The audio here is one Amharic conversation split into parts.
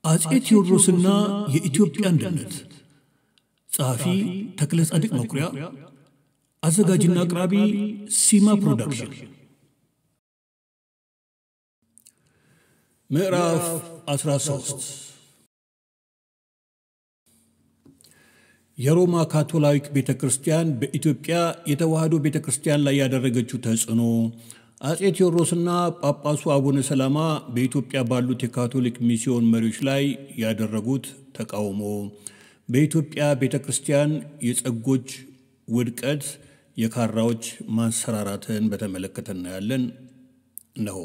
አጼ ቴዎድሮስና የኢትዮጵያ አንድነት ጸሐፊ ተክለ ጻድቅ መኩሪያ አዘጋጅና አቅራቢ ሲማ ፕሮዳክሽን ምዕራፍ 13 የሮማ ካቶላዊክ ቤተ ክርስቲያን በኢትዮጵያ የተዋህዶ ቤተ ክርስቲያን ላይ ያደረገችው ተጽዕኖ አጼ ቴዎድሮስና ጳጳሱ አቡነ ሰላማ በኢትዮጵያ ባሉት የካቶሊክ ሚስዮን መሪዎች ላይ ያደረጉት ተቃውሞ በኢትዮጵያ ቤተ ክርስቲያን የጸጎች ውድቀት፣ የካራዎች ማንሰራራትን በተመለከተ እናያለን። እነሆ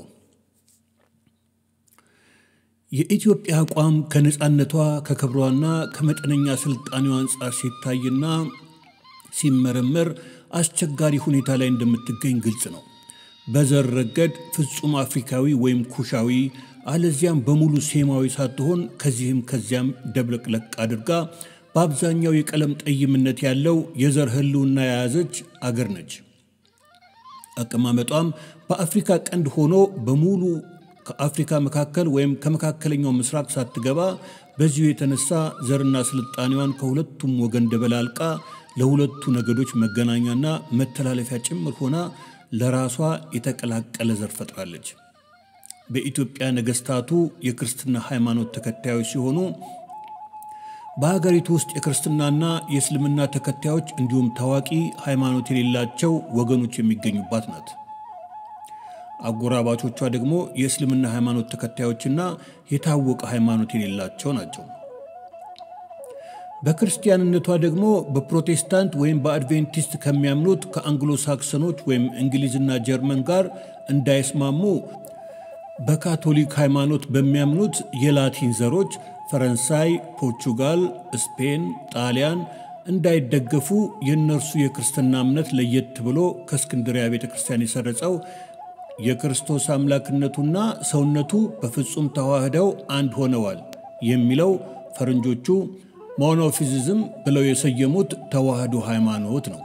የኢትዮጵያ አቋም ከነፃነቷ ከክብሯና ከመጠነኛ ስልጣኔዋ አንጻር ሲታይና ሲመረመር አስቸጋሪ ሁኔታ ላይ እንደምትገኝ ግልጽ ነው። በዘር ረገድ ፍጹም አፍሪካዊ ወይም ኩሻዊ አለዚያም በሙሉ ሴማዊ ሳትሆን ከዚህም ከዚያም ደብለቅለቅ አድርጋ በአብዛኛው የቀለም ጠይምነት ያለው የዘር ህልውና የያዘች አገር ነች። አቀማመጧም በአፍሪካ ቀንድ ሆኖ በሙሉ ከአፍሪካ መካከል ወይም ከመካከለኛው ምስራቅ ሳትገባ በዚሁ የተነሳ ዘርና ስልጣኔዋን ከሁለቱም ወገን ደበላልቃ ለሁለቱ ነገዶች መገናኛና መተላለፊያ ጭምር ሆና ለራሷ የተቀላቀለ ዘር ፈጥራለች። በኢትዮጵያ ነገስታቱ የክርስትና ሃይማኖት ተከታዮች ሲሆኑ በሀገሪቱ ውስጥ የክርስትናና የእስልምና ተከታዮች እንዲሁም ታዋቂ ሃይማኖት የሌላቸው ወገኖች የሚገኙባት ናት። አጎራባቾቿ ደግሞ የእስልምና ሃይማኖት ተከታዮችና የታወቀ ሃይማኖት የሌላቸው ናቸው። በክርስቲያንነቷ ደግሞ በፕሮቴስታንት ወይም በአድቬንቲስት ከሚያምኑት ከአንግሎ ሳክሰኖች ወይም እንግሊዝና ጀርመን ጋር እንዳይስማሙ በካቶሊክ ሃይማኖት በሚያምኑት የላቲን ዘሮች ፈረንሳይ፣ ፖርቹጋል፣ ስፔን፣ ጣሊያን እንዳይደገፉ የእነርሱ የክርስትና እምነት ለየት ብሎ ከእስክንድሪያ ቤተ ክርስቲያን የሰረጸው የክርስቶስ አምላክነቱና ሰውነቱ በፍጹም ተዋህደው አንድ ሆነዋል የሚለው ፈረንጆቹ ሞኖፊዚዝም ብለው የሰየሙት ተዋህዶ ሃይማኖት ነው።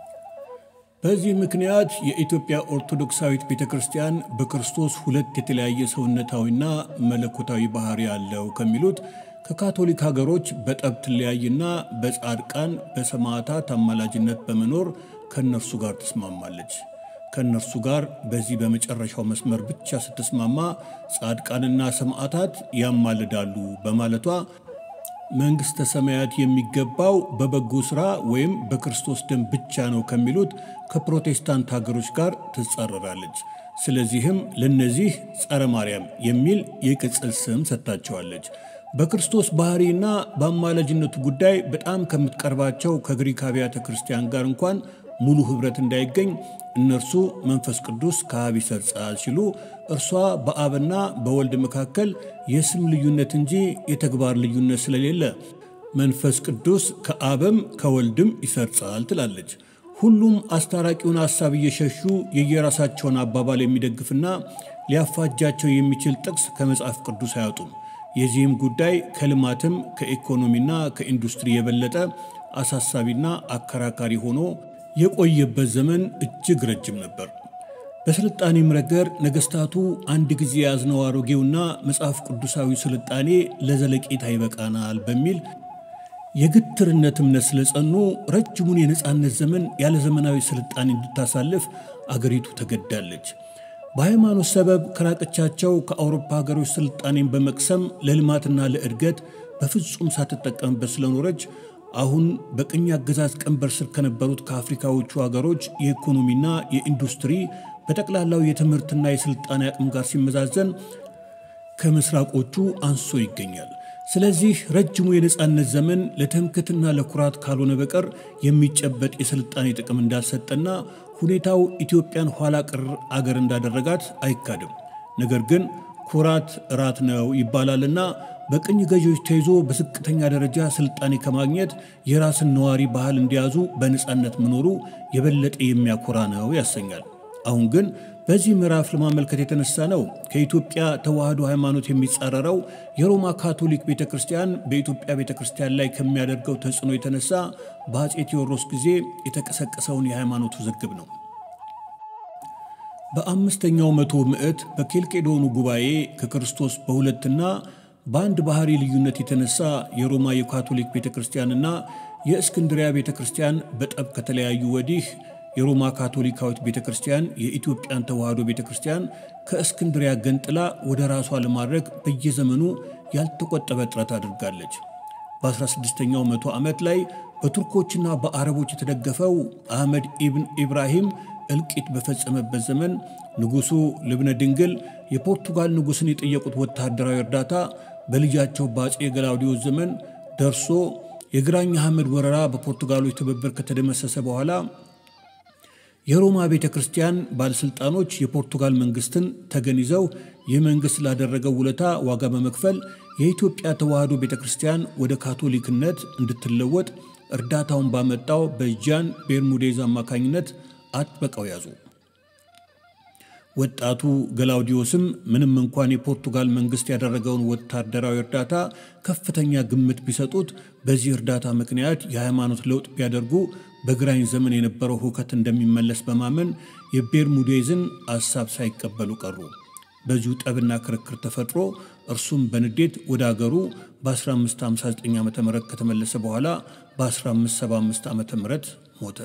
በዚህ ምክንያት የኢትዮጵያ ኦርቶዶክሳዊት ቤተ ክርስቲያን በክርስቶስ ሁለት የተለያየ ሰውነታዊና መለኮታዊ ባህሪ ያለው ከሚሉት ከካቶሊክ ሀገሮች በጠብ ትለያይና በጻድቃን በሰማዕታት አማላጅነት በመኖር ከእነርሱ ጋር ትስማማለች። ከእነርሱ ጋር በዚህ በመጨረሻው መስመር ብቻ ስትስማማ ጻድቃንና ሰማዕታት ያማልዳሉ በማለቷ መንግሥተ ሰማያት የሚገባው በበጎ ሥራ ወይም በክርስቶስ ደም ብቻ ነው ከሚሉት ከፕሮቴስታንት ሀገሮች ጋር ትጻረራለች። ስለዚህም ለነዚህ ጸረ ማርያም የሚል የቅጽል ስም ሰጥታቸዋለች። በክርስቶስ ባህሪና በአማላጅነቱ ጉዳይ በጣም ከምትቀርባቸው ከግሪክ አብያተ ክርስቲያን ጋር እንኳን ሙሉ ኅብረት እንዳይገኝ እነርሱ መንፈስ ቅዱስ ከአብ ይሰርጻል ሲሉ እርሷ በአብና በወልድ መካከል የስም ልዩነት እንጂ የተግባር ልዩነት ስለሌለ መንፈስ ቅዱስ ከአብም ከወልድም ይሰርጻል ትላለች። ሁሉም አስታራቂውን ሐሳብ እየሸሹ የየራሳቸውን አባባል የሚደግፍና ሊያፋጃቸው የሚችል ጥቅስ ከመጽሐፍ ቅዱስ አያጡም። የዚህም ጉዳይ ከልማትም ከኢኮኖሚና ከኢንዱስትሪ የበለጠ አሳሳቢና አከራካሪ ሆኖ የቆየበት ዘመን እጅግ ረጅም ነበር። በስልጣኔም ረገድ ነገስታቱ አንድ ጊዜ የያዝነው አሮጌውና መጽሐፍ ቅዱሳዊ ስልጣኔ ለዘለቄታ ይበቃናል በሚል የግትርነት እምነት ስለጸኑ ረጅሙን የነፃነት ዘመን ያለ ዘመናዊ ስልጣኔ እንድታሳልፍ አገሪቱ ተገዳለች። በሃይማኖት ሰበብ ከራቀቻቸው ከአውሮፓ ሀገሮች ስልጣኔን በመቅሰም ለልማትና ለእድገት በፍጹም ሳትጠቀምበት ስለኖረች አሁን በቅኝ አገዛዝ ቀንበር ስር ከነበሩት ከአፍሪካዎቹ ሀገሮች የኢኮኖሚና የኢንዱስትሪ በጠቅላላው የትምህርትና የስልጣኔ አቅም ጋር ሲመዛዘን ከምስራቆቹ አንሶ ይገኛል። ስለዚህ ረጅሙ የነፃነት ዘመን ለትምክትና ለኩራት ካልሆነ በቀር የሚጨበጥ የስልጣኔ ጥቅም እንዳልሰጠና ሁኔታው ኢትዮጵያን ኋላ ቀር አገር እንዳደረጋት አይካድም። ነገር ግን ኩራት እራት ነው ይባላልና በቅኝ ገዢዎች ተይዞ በዝቅተኛ ደረጃ ስልጣኔ ከማግኘት የራስን ነዋሪ ባህል እንዲያዙ በነፃነት መኖሩ የበለጠ የሚያኮራ ነው ያሰኛል። አሁን ግን በዚህ ምዕራፍ ለማመልከት የተነሳ ነው ከኢትዮጵያ ተዋህዶ ሃይማኖት የሚጻረረው የሮማ ካቶሊክ ቤተ ክርስቲያን በኢትዮጵያ ቤተ ክርስቲያን ላይ ከሚያደርገው ተጽዕኖ የተነሳ በአፄ ቴዎድሮስ ጊዜ የተቀሰቀሰውን የሃይማኖት ውዝግብ ነው። በአምስተኛው መቶ ምዕት በኬልቄዶኑ ጉባኤ ከክርስቶስ በሁለትና በአንድ ባህሪ ልዩነት የተነሳ የሮማ የካቶሊክ ቤተ ክርስቲያንና የእስክንድሪያ ቤተ ክርስቲያን በጠብ ከተለያዩ ወዲህ የሮማ ካቶሊካዊት ቤተ ክርስቲያን የኢትዮጵያን ተዋሕዶ ቤተ ክርስቲያን ከእስክንድሪያ ገንጥላ ወደ ራሷ ለማድረግ በየዘመኑ ያልተቆጠበ ጥረት አድርጋለች። በ16ኛው መቶ ዓመት ላይ በቱርኮችና በአረቦች የተደገፈው አህመድ ኢብን ኢብራሂም እልቂት በፈጸመበት ዘመን ንጉሡ ልብነ ድንግል የፖርቱጋል ንጉሥን የጠየቁት ወታደራዊ እርዳታ በልጃቸው በአፄ ገላውዲዮስ ዘመን ደርሶ የግራኝ አህመድ ወረራ በፖርቱጋሎች ትብብር ከተደመሰሰ በኋላ የሮማ ቤተ ክርስቲያን ባለሥልጣኖች የፖርቱጋል መንግሥትን ተገን ይዘው ይህ መንግሥት ላደረገው ውለታ ዋጋ በመክፈል የኢትዮጵያ ተዋሕዶ ቤተ ክርስቲያን ወደ ካቶሊክነት እንድትለወጥ እርዳታውን ባመጣው በጃን ቤርሙዴዝ አማካኝነት አጥብቀው ያዙ። ወጣቱ ገላውዲዮስም ምንም እንኳን የፖርቱጋል መንግሥት ያደረገውን ወታደራዊ እርዳታ ከፍተኛ ግምት ቢሰጡት በዚህ እርዳታ ምክንያት የሃይማኖት ለውጥ ቢያደርጉ በግራኝ ዘመን የነበረው ሁከት እንደሚመለስ በማመን የቤርሙዴዝን አሳብ ሳይቀበሉ ቀሩ። በዚሁ ጠብና ክርክር ተፈጥሮ እርሱም በንዴት ወደ አገሩ በ1559 ዓ ም ከተመለሰ በኋላ በ1575 ዓ ም ሞተ።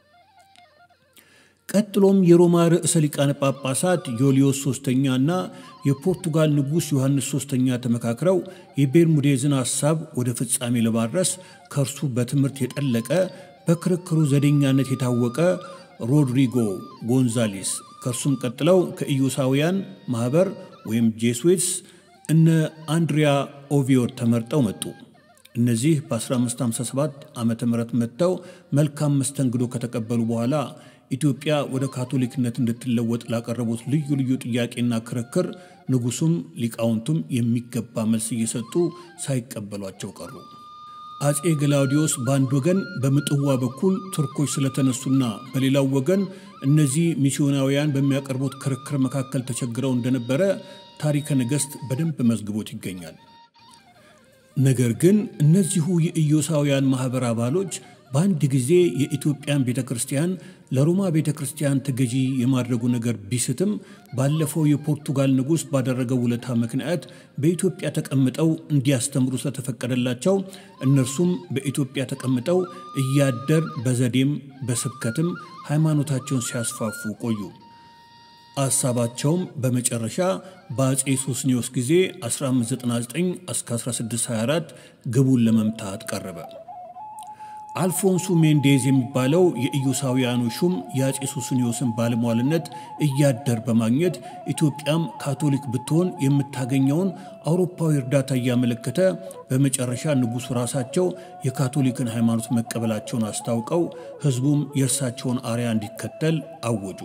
ቀጥሎም የሮማ ርዕሰ ሊቃነ ጳጳሳት ዮልዮስ ሶስተኛ እና የፖርቱጋል ንጉሥ ዮሐንስ ሶስተኛ ተመካክረው የቤርሙዴዝን ሐሳብ ወደ ፍጻሜ ለማድረስ ከእርሱ በትምህርት የጠለቀ በክርክሩ ዘዴኛነት የታወቀ ሮድሪጎ ጎንዛሌስ ከእርሱም ቀጥለው ከኢዮሳውያን ማኅበር ወይም ጄስዌትስ እነ አንድሪያ ኦቪዮር ተመርጠው መጡ። እነዚህ በ1557 ዓ ም መጥተው መልካም መስተንግዶ ከተቀበሉ በኋላ ኢትዮጵያ ወደ ካቶሊክነት እንድትለወጥ ላቀረቡት ልዩ ልዩ ጥያቄና ክርክር ንጉሡም ሊቃውንቱም የሚገባ መልስ እየሰጡ ሳይቀበሏቸው ቀሩ። አፄ ገላውዲዮስ በአንድ ወገን በምጽዋ በኩል ቱርኮች ስለተነሱና በሌላው ወገን እነዚህ ሚስዮናውያን በሚያቀርቡት ክርክር መካከል ተቸግረው እንደነበረ ታሪከ ነገሥት በደንብ መዝግቦት ይገኛል። ነገር ግን እነዚሁ የኢዮሳውያን ማኅበር አባሎች በአንድ ጊዜ የኢትዮጵያን ቤተ ክርስቲያን ለሮማ ቤተ ክርስቲያን ተገዢ የማድረጉ ነገር ቢስትም ባለፈው የፖርቱጋል ንጉሥ ባደረገው ውለታ ምክንያት በኢትዮጵያ ተቀምጠው እንዲያስተምሩ ስለተፈቀደላቸው እነርሱም በኢትዮጵያ ተቀምጠው እያደር በዘዴም በስብከትም ሃይማኖታቸውን ሲያስፋፉ ቆዩ። ሐሳባቸውም በመጨረሻ በአፄ ሱስኒዮስ ጊዜ 1599 እስከ 1624 ግቡን ለመምታት ቀረበ። አልፎንሱ ሜንዴዝ የሚባለው የኢዮሳውያኑ ሹም የአፄ ሱስኒዮስን ባለሟልነት እያደር በማግኘት ኢትዮጵያም ካቶሊክ ብትሆን የምታገኘውን አውሮፓዊ እርዳታ እያመለከተ በመጨረሻ ንጉሡ ራሳቸው የካቶሊክን ሃይማኖት መቀበላቸውን አስታውቀው ሕዝቡም የእርሳቸውን አርያ እንዲከተል አወጁ።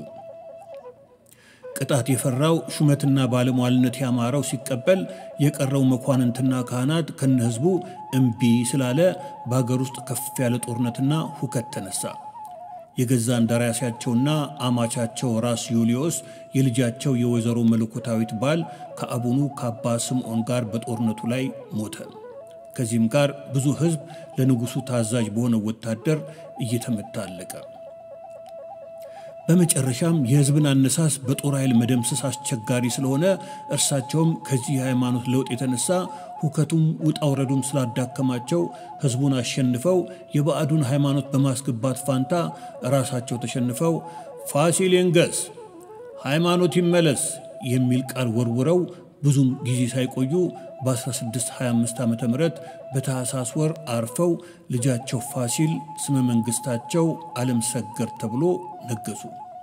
ቅጣት የፈራው ሹመትና ባለሟልነት ያማረው ሲቀበል የቀረው መኳንንትና ካህናት ከነ ሕዝቡ እምቢ ስላለ በአገር ውስጥ ከፍ ያለ ጦርነትና ሁከት ተነሳ። የገዛ እንደራሴያቸውና አማቻቸው ራስ ዩልዮስ የልጃቸው የወይዘሮ መለኮታዊት ባል ከአቡኑ ከአባ ስምዖን ጋር በጦርነቱ ላይ ሞተ። ከዚህም ጋር ብዙ ሕዝብ ለንጉሡ ታዛዥ በሆነ ወታደር እየተመታ አለቀ። በመጨረሻም የሕዝብን አነሳስ በጦር ኃይል መደምሰስ አስቸጋሪ ስለሆነ እርሳቸውም ከዚህ የሃይማኖት ለውጥ የተነሳ ሁከቱም ውጣ ውረዱም ስላዳከማቸው ሕዝቡን አሸንፈው የባዕዱን ሃይማኖት በማስገባት ፋንታ ራሳቸው ተሸንፈው ፋሲል ይንገስ፣ ሃይማኖት ይመለስ የሚል ቃል ወርውረው ብዙም ጊዜ ሳይቆዩ በ1625 ዓ ም በታኅሳስ ወር አርፈው ልጃቸው ፋሲል ስመ መንግሥታቸው ዓለም ሰገድ ተብሎ ነገሱ።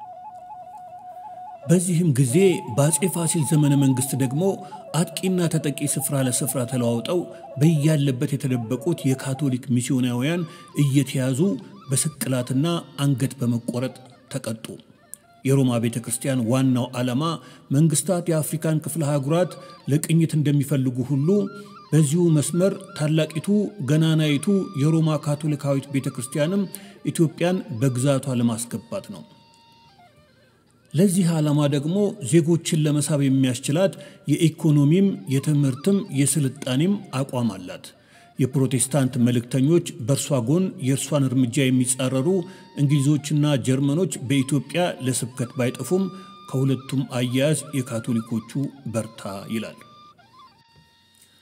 በዚህም ጊዜ በአፄ ፋሲል ዘመነ መንግሥት ደግሞ አጥቂና ተጠቂ ስፍራ ለስፍራ ተለዋውጠው በያለበት የተደበቁት የካቶሊክ ሚስዮናውያን እየተያዙ በስቅላትና አንገት በመቆረጥ ተቀጡ። የሮማ ቤተ ክርስቲያን ዋናው ዓላማ መንግስታት የአፍሪካን ክፍለ አህጉራት ለቅኝት እንደሚፈልጉ ሁሉ በዚሁ መስመር ታላቂቱ ገናናይቱ የሮማ ካቶሊካዊት ቤተ ክርስቲያንም ኢትዮጵያን በግዛቷ ለማስገባት ነው። ለዚህ ዓላማ ደግሞ ዜጎችን ለመሳብ የሚያስችላት የኢኮኖሚም የትምህርትም የስልጣኔም አቋም አላት። የፕሮቴስታንት መልእክተኞች በእርሷ ጎን የእርሷን እርምጃ የሚጻረሩ እንግሊዞችና ጀርመኖች በኢትዮጵያ ለስብከት ባይጠፉም ከሁለቱም አያያዝ የካቶሊኮቹ በርታ ይላል።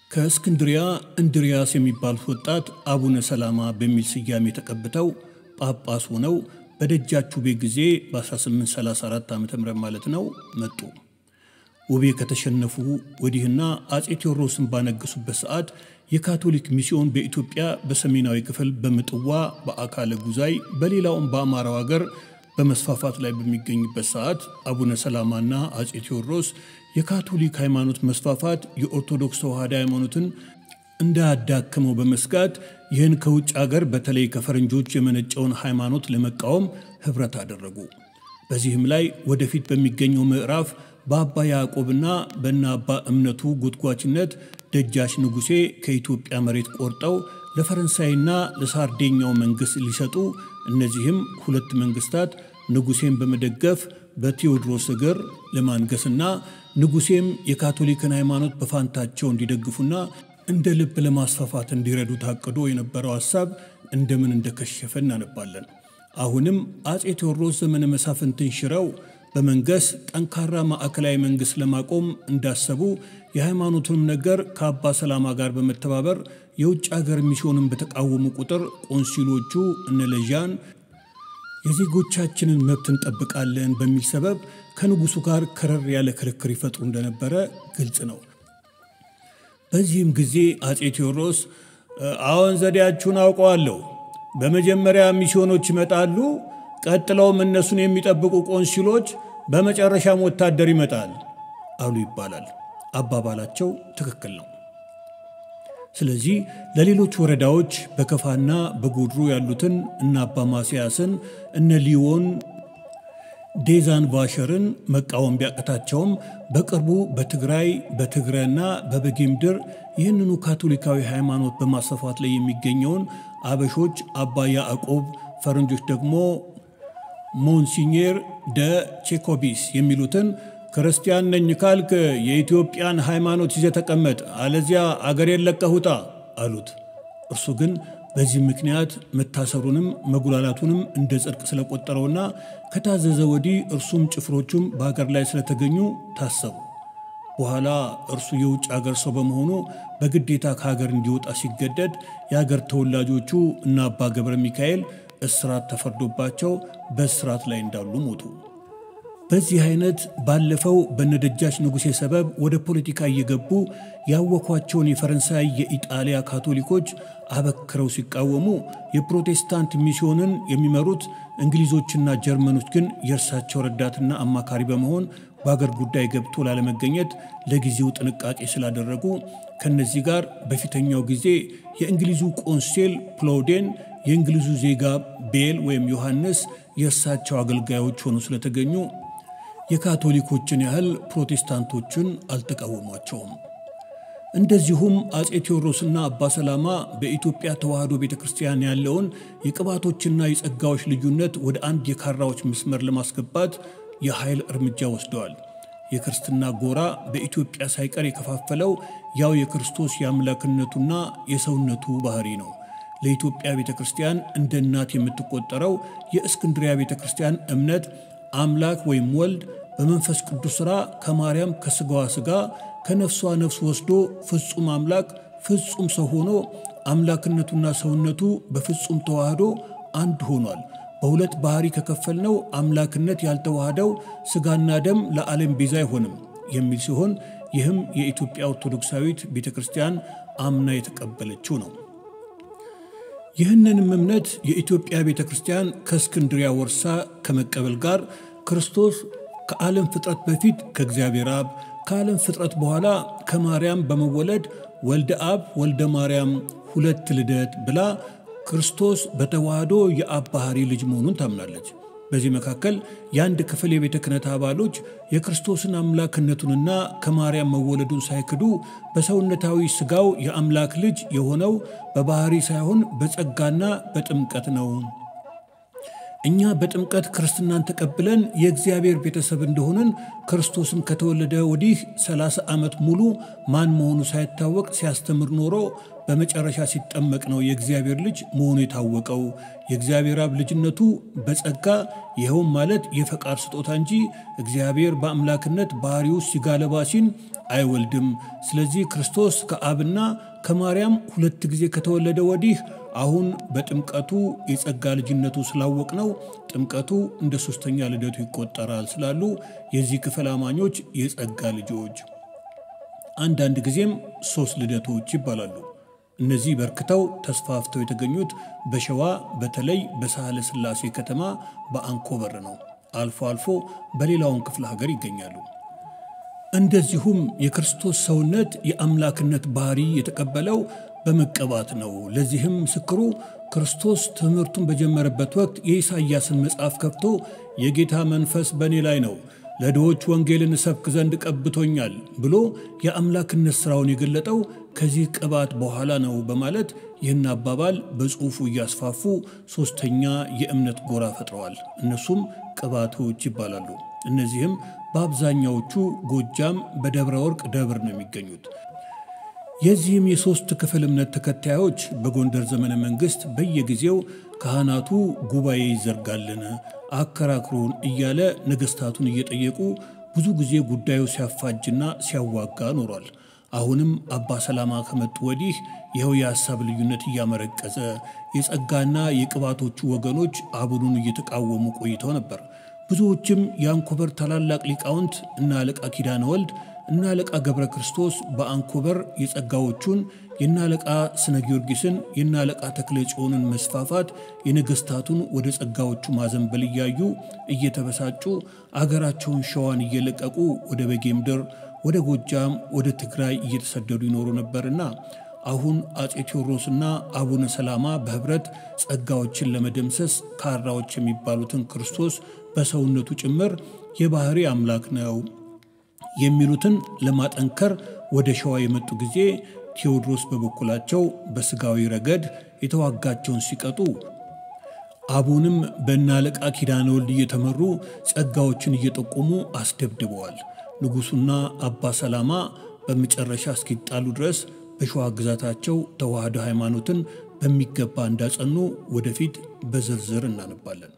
ከእስክንድሪያ እንድሪያስ የሚባሉት ወጣት አቡነ ሰላማ በሚል ስያሜ ተቀብተው ጳጳስ ሆነው በደጃችሁ ቤት ጊዜ በ1834 ዓ ም ማለት ነው መጡ። ውቤ ከተሸነፉ ወዲህና አጼ ቴዎድሮስን ባነገሱበት ሰዓት የካቶሊክ ሚስዮን በኢትዮጵያ በሰሜናዊ ክፍል በምጥዋ በአካለ ጉዛይ በሌላውም በአማራው ሀገር በመስፋፋት ላይ በሚገኝበት ሰዓት አቡነ ሰላማና አጼ ቴዎድሮስ የካቶሊክ ሃይማኖት መስፋፋት የኦርቶዶክስ ተዋሕዶ ሃይማኖትን እንዳያዳክመው በመስጋት ይህን ከውጭ ሀገር በተለይ ከፈረንጆች የመነጨውን ሃይማኖት ለመቃወም ህብረት አደረጉ። በዚህም ላይ ወደፊት በሚገኘው ምዕራፍ በአባ ያዕቆብና በእነ አባ እምነቱ ጎትጓችነት ደጃች ንጉሴ ከኢትዮጵያ መሬት ቆርጠው ለፈረንሳይና ለሳርዴኛው መንግሥት ሊሰጡ እነዚህም ሁለት መንግስታት ንጉሴን በመደገፍ በቴዎድሮስ እግር ለማንገስና ንጉሴም የካቶሊክን ሃይማኖት በፋንታቸው እንዲደግፉና እንደ ልብ ለማስፋፋት እንዲረዱ ታቅዶ የነበረው ሐሳብ እንደምን እንደከሸፈ እናነባለን። አሁንም አጼ ቴዎድሮስ ዘመነ መሳፍንትን ሽረው በመንገስ ጠንካራ ማዕከላዊ መንግሥት ለማቆም እንዳሰቡ የሃይማኖቱንም ነገር ከአባ ሰላማ ጋር በመተባበር የውጭ ሀገር ሚስዮንን በተቃወሙ ቁጥር ቆንሲሎቹ እነ ለዣን የዜጎቻችንን መብት እንጠብቃለን በሚል ሰበብ ከንጉሱ ጋር ከረር ያለ ክርክር ይፈጥሩ እንደነበረ ግልጽ ነው። በዚህም ጊዜ አጼ ቴዎድሮስ አዎን፣ ዘዴያችሁን አውቀዋለሁ። በመጀመሪያ ሚስዮኖች ይመጣሉ፣ ቀጥለውም እነሱን የሚጠብቁ ቆንሲሎች፣ በመጨረሻም ወታደር ይመጣል አሉ ይባላል። አባባላቸው ትክክል ነው። ስለዚህ ለሌሎች ወረዳዎች በከፋና በጎድሮ ያሉትን እነ አባ ማስያስን እነ ሊዮን ዴዛን ቫሸርን መቃወም ቢያቅታቸውም በቅርቡ በትግራይ በትግረና በበጌምድር ይህንኑ ካቶሊካዊ ሃይማኖት በማስፋፋት ላይ የሚገኘውን አበሾች አባ ያዕቆብ፣ ፈረንጆች ደግሞ ሞንሲኜር ደ ቼኮቢስ የሚሉትን ክርስቲያን ነኝ ካልክ የኢትዮጵያን ሃይማኖት ይዘህ ተቀመጥ፣ አለዚያ አገሬን ለቀህ ውጣ አሉት። እርሱ ግን በዚህ ምክንያት መታሰሩንም መጉላላቱንም እንደ ጽድቅ ስለቆጠረውና ከታዘዘ ወዲህ እርሱም ጭፍሮቹም በሀገር ላይ ስለተገኙ ታሰቡ። በኋላ እርሱ የውጭ አገር ሰው በመሆኑ በግዴታ ከሀገር እንዲወጣ ሲገደድ የሀገር ተወላጆቹ እና አባ ገብረ ሚካኤል እስራት ተፈርዶባቸው በእስራት ላይ እንዳሉ ሞቱ። በዚህ አይነት ባለፈው በነደጃች ንጉሴ ሰበብ ወደ ፖለቲካ እየገቡ ያወኳቸውን የፈረንሳይ የኢጣሊያ ካቶሊኮች አበክረው ሲቃወሙ የፕሮቴስታንት ሚስዮንን የሚመሩት እንግሊዞችና ጀርመኖች ግን የእርሳቸው ረዳትና አማካሪ በመሆን በአገር ጉዳይ ገብቶ ላለመገኘት ለጊዜው ጥንቃቄ ስላደረጉ ከነዚህ ጋር በፊተኛው ጊዜ የእንግሊዙ ቆንሴል ፕሎዴን የእንግሊዙ ዜጋ ቤል ወይም ዮሐንስ የእርሳቸው አገልጋዮች ሆኑ ስለተገኙ የካቶሊኮችን ያህል ፕሮቴስታንቶችን አልተቃወሟቸውም። እንደዚሁም አጼ ቴዎድሮስና አባ ሰላማ በኢትዮጵያ ተዋሕዶ ቤተ ክርስቲያን ያለውን የቅባቶችና የጸጋዎች ልዩነት ወደ አንድ የካራዎች መስመር ለማስገባት የኃይል እርምጃ ወስደዋል። የክርስትና ጎራ በኢትዮጵያ ሳይቀር የከፋፈለው ያው የክርስቶስ የአምላክነቱና የሰውነቱ ባህሪ ነው። ለኢትዮጵያ ቤተ ክርስቲያን እንደ እናት የምትቆጠረው የእስክንድሪያ ቤተ ክርስቲያን እምነት አምላክ ወይም ወልድ በመንፈስ ቅዱስ ሥራ ከማርያም ከሥጋዋ ሥጋ ከነፍሷ ነፍስ ወስዶ ፍጹም አምላክ ፍጹም ሰው ሆኖ አምላክነቱና ሰውነቱ በፍጹም ተዋህዶ አንድ ሆኗል። በሁለት ባህሪ ከከፈልነው አምላክነት ያልተዋህደው ሥጋና ደም ለዓለም ቤዛ አይሆንም የሚል ሲሆን ይህም የኢትዮጵያ ኦርቶዶክሳዊት ቤተ ክርስቲያን አምና የተቀበለችው ነው። ይህንንም እምነት የኢትዮጵያ ቤተ ክርስቲያን ከእስክንድሪያ ወርሳ ከመቀበል ጋር ክርስቶስ ከዓለም ፍጥረት በፊት ከእግዚአብሔር አብ ከዓለም ፍጥረት በኋላ ከማርያም በመወለድ ወልደ አብ ወልደ ማርያም ሁለት ልደት ብላ ክርስቶስ በተዋህዶ የአብ ባሕሪ ልጅ መሆኑን ታምናለች። በዚህ መካከል የአንድ ክፍል የቤተ ክህነት አባሎች የክርስቶስን አምላክነቱንና ከማርያም መወለዱን ሳይክዱ በሰውነታዊ ሥጋው የአምላክ ልጅ የሆነው በባሕሪ ሳይሆን በጸጋና በጥምቀት ነው። እኛ በጥምቀት ክርስትናን ተቀብለን የእግዚአብሔር ቤተሰብ እንደሆንን ክርስቶስን ከተወለደ ወዲህ 30 ዓመት ሙሉ ማን መሆኑ ሳይታወቅ ሲያስተምር ኖሮ በመጨረሻ ሲጠመቅ ነው የእግዚአብሔር ልጅ መሆኑ የታወቀው። የእግዚአብሔር አብ ልጅነቱ በጸጋ ይኸውም ማለት የፈቃድ ስጦታ እንጂ እግዚአብሔር በአምላክነት ባህሪው ሥጋ ለባሲን አይወልድም። ስለዚህ ክርስቶስ ከአብና ከማርያም ሁለት ጊዜ ከተወለደ ወዲህ አሁን በጥምቀቱ የጸጋ ልጅነቱ ስላወቅ ነው ጥምቀቱ እንደ ሶስተኛ ልደቱ ይቆጠራል ስላሉ የዚህ ክፍል አማኞች የጸጋ ልጆች፣ አንዳንድ ጊዜም ሶስት ልደቶች ይባላሉ። እነዚህ በርክተው ተስፋፍተው የተገኙት በሸዋ በተለይ በሳህለ ሥላሴ ከተማ በአንኮበር ነው። አልፎ አልፎ በሌላውን ክፍለ ሀገር ይገኛሉ። እንደዚሁም የክርስቶስ ሰውነት የአምላክነት ባህሪ የተቀበለው በመቀባት ነው። ለዚህም ምስክሩ ክርስቶስ ትምህርቱን በጀመረበት ወቅት የኢሳይያስን መጽሐፍ ከፍቶ የጌታ መንፈስ በእኔ ላይ ነው፣ ለድሆች ወንጌልን እሰብክ ዘንድ ቀብቶኛል ብሎ የአምላክነት ሥራውን የገለጠው ከዚህ ቅባት በኋላ ነው በማለት ይህን አባባል በጽሑፉ እያስፋፉ ሦስተኛ የእምነት ጎራ ፈጥረዋል። እነሱም ቅባቶች ይባላሉ። እነዚህም በአብዛኛዎቹ ጎጃም በደብረ ወርቅ ደብር ነው የሚገኙት። የዚህም የሦስት ክፍል እምነት ተከታዮች በጎንደር ዘመነ መንግሥት በየጊዜው ካህናቱ ጉባኤ ይዘርጋልን፣ አከራክሩን እያለ ነገሥታቱን እየጠየቁ ብዙ ጊዜ ጉዳዩ ሲያፋጅና ሲያዋጋ ኖሯል። አሁንም አባ ሰላማ ከመጡ ወዲህ ይኸው የሐሳብ ልዩነት እያመረቀዘ የጸጋና የቅባቶቹ ወገኖች አቡኑን እየተቃወሙ ቆይተው ነበር። ብዙዎችም የአንኮበር ታላላቅ ሊቃውንት እና አለቃ ኪዳነ ወልድ እና አለቃ ገብረ ክርስቶስ በአንኮበር የጸጋዎቹን የና አለቃ ስነ ጊዮርጊስን የና አለቃ ተክለ ጽዮንን መስፋፋት የነገሥታቱን ወደ ጸጋዎቹ ማዘንበል እያዩ እየተበሳጩ አገራቸውን ሸዋን እየለቀቁ ወደ በጌ ምድር፣ ወደ ጎጃም፣ ወደ ትግራይ እየተሰደዱ ይኖሩ ነበርና አሁን አጼ ቴዎድሮስና አቡነ ሰላማ በኅብረት ጸጋዎችን ለመደምሰስ ካራዎች የሚባሉትን ክርስቶስ በሰውነቱ ጭምር የባሕሪ አምላክ ነው የሚሉትን ለማጠንከር ወደ ሸዋ የመጡ ጊዜ ቴዎድሮስ በበኩላቸው በሥጋዊ ረገድ የተዋጋቸውን ሲቀጡ አቡንም በእነ አለቃ ኪዳነ ወልድ እየተመሩ ጸጋዎችን እየጠቆሙ አስደብድበዋል። ንጉሡና አባ ሰላማ በመጨረሻ እስኪጣሉ ድረስ በሸዋ ግዛታቸው ተዋህዶ ሃይማኖትን በሚገባ እንዳጸኑ ወደፊት በዝርዝር እናነባለን።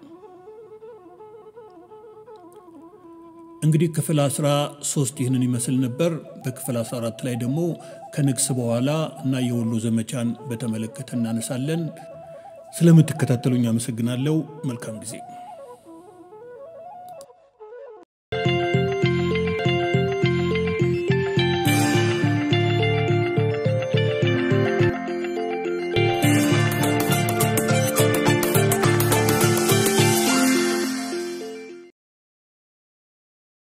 እንግዲህ ክፍል 13 ይህንን ይመስል ነበር። በክፍል 14 ላይ ደግሞ ከንግስ በኋላ እና የወሎ ዘመቻን በተመለከተ እናነሳለን። ስለምትከታተሉኝ አመሰግናለሁ። መልካም ጊዜ